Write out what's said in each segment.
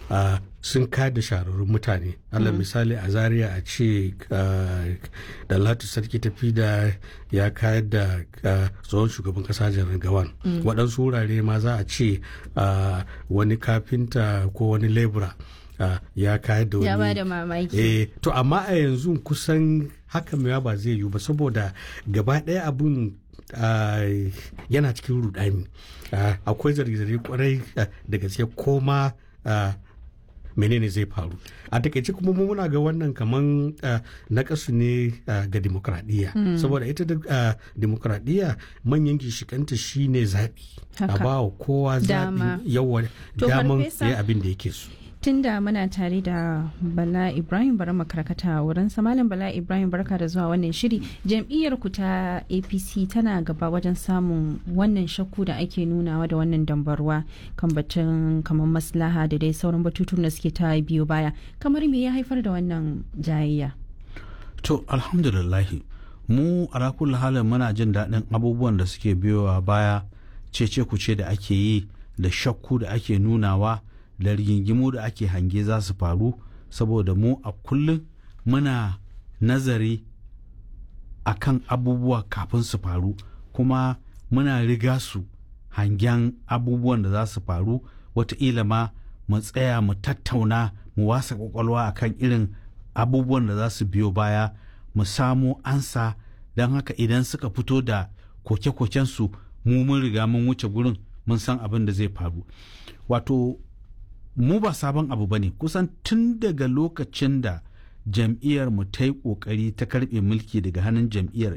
sun kada shahararrun mutane allah misali a zaria a ce da latu sarki tafi da ya kayar da tsohon shugaban kasa janar gawan waɗansu wurare ma za a ce wani kafinta ko wani lebura ya kayar da wani ya ba da mamaki eh to amma a yanzu kusan haka mai ba zai yiwu ba saboda gaba ɗaya abun Uh, yana cikin rudani uh, akwai zarge-zarge kwarai uh, da gaske koma menene zai faru a takaice kuma muna ga wannan kaman na kasu ne ga demokradiyya mm. saboda ita da demokradiyya manyan gishikanta shine zaɓi a ba wa kowa zaɓi yawa daman ya abin da yake so tunda muna tare da bala ibrahim bari makarkata wurin malam bala ibrahim barka da zuwa wannan shiri jam'iyyar ku ta apc tana gaba wajen samun wannan shakku da ake nunawa da wannan dambarwa kan batun kamar maslaha da dai sauran batutun da suke ta biyo baya kamar me ya haifar da wannan jayayya to alhamdulillahi mu a halin muna jin daɗin abubuwan da suke biyowa baya cece kuce da ake yi da shakku da ake nunawa da rigingimu da ake hange za su faru saboda mu a kullum muna nazari a kan abubuwa kafin su faru kuma muna riga su hangen abubuwan da za su faru wataƙila ma mu tsaya mu tattauna mu wasa kwakwalwa a kan irin abubuwan da za su biyo baya mu samo ansa don haka idan suka fito da koke-kokensu mu mun riga mun wuce gurin mun san abin da zai faru wato mu ba sabon abu ba ne kusan tun daga lokacin da jam'iyyar mu ta yi kokari ta karbe mulki daga hannun jam'iyyar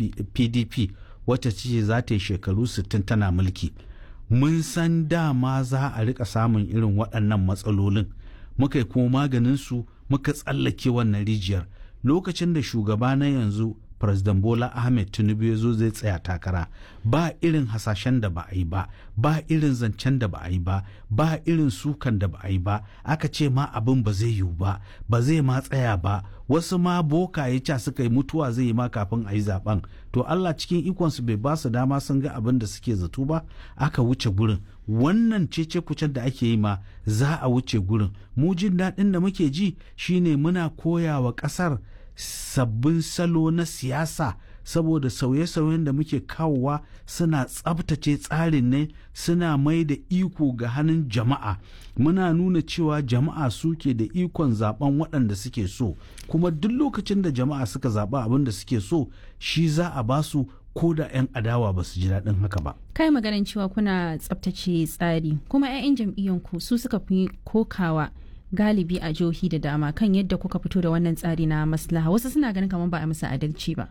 pdp wacce ce za ta yi shekaru 60 tana mulki mun san dama za a rika samun irin waɗannan matsalolin muka yi kuma maganin su muka tsallake wannan rijiyar lokacin da shugaba na yanzu President Bola Ahmed Tinubu ya zo zai tsaya takara ba irin hasashen da ba a yi ba ba irin zancen da ba a yi ba ba irin sukan da ba a yi ba aka ce ma abin ba zai yiwu ba ba zai ma tsaya ba wasu ma boka ya ca suka yi mutuwa zai yi ma kafin a yi zaben to Allah cikin ikonsu bai ba su dama sun ga abin da suke zato ba aka wuce gurin wannan cece kucen da ake yi ma za a wuce gurin mu jin daɗin da muke ji shine muna koya wa ƙasar sabbin salo na siyasa saboda sauye-sauyen da muke kawowa suna tsabtace tsarin ne suna mai da iko ga hannun jama'a muna nuna cewa jama'a suke da ikon zaben waɗanda suke so kuma duk lokacin da jama'a suka zaɓa abin da suke so shi za a basu ko da 'yan adawa ba su ji daɗin haka ba. kai maganin cewa kuna tsabtace tsari kuma 'ya'yan jam'iyyanku su suka fi kokawa galibi a jihohi da dama kan yadda kuka fito da wannan tsari na maslaha wasu suna ganin kamar ba a musu adalci ba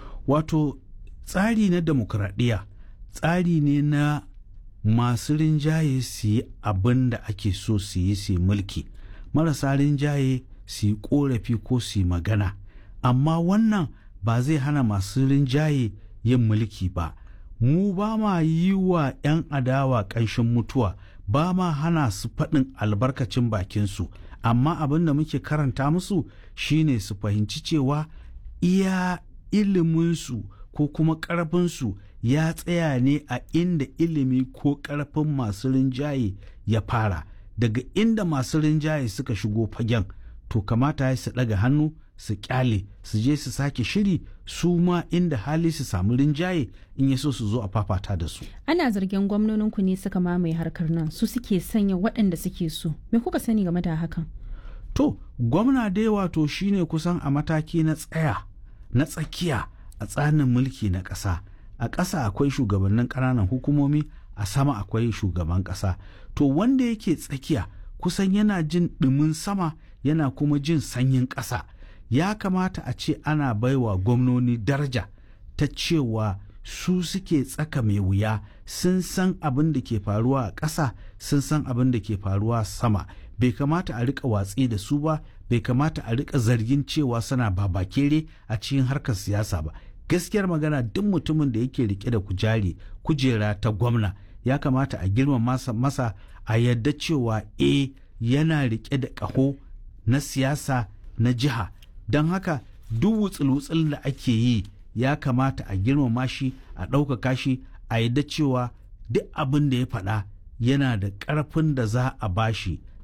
wato tsari na demokradiyya tsari ne na masu rinjaye su yi abin da ake so su yi su mulki marasa rinjaye su yi korafi ko su yi magana amma wannan ba zai hana masu rinjaye yin mulki ba mu ba ma yi wa 'yan adawa ƙanshin mutuwa ba ma hana su faɗin albarkacin bakinsu amma abin da muke karanta musu shine su fahimci cewa iya iliminsu ko kuma ƙarfinsu ya tsaya ne a inda ilimi ko ƙarfin masu rinjaye ya fara daga inda masu rinjaye suka shigo fagen to kamata ya su ɗaga hannu su kyale su je su sake shiri su ma inda hali su samu rinjaye in ya so su zo a fafata da su. Ana zargin gwamnoninku ne suka mamaye harkar nan su suke sanya waɗanda suke so. Me kuka sani game da hakan? To, gwamna dai wato shine kusan a mataki na tsaya na tsakiya a tsarin mulki na ƙasa. A ƙasa akwai shugabannin ƙananan hukumomi, a sama akwai shugaban ƙasa. To, wanda yake tsakiya kusan yana jin ɗumin sama yana kuma jin sanyin ƙasa. ya kamata a ce ana baiwa gwamnoni daraja ta cewa su suke tsaka mai wuya sun san abin da ke faruwa a ƙasa sun san abin da ke faruwa sama bai kamata a rika watsi da su ba bai kamata a rika zargin cewa suna babakere a cikin harkar siyasa ba gaskiyar magana duk mutumin da yake rike da kujari kujera ta gwamna ya kamata a girma masa, masa a yadda cewa e yana rike da ƙaho na siyasa na jiha don haka duk wutsul-wutsul da ake yi ya kamata a girmama shi a ɗaukaka shi a yadda cewa duk abin da ya faɗa yana da ƙarfin da za a bashi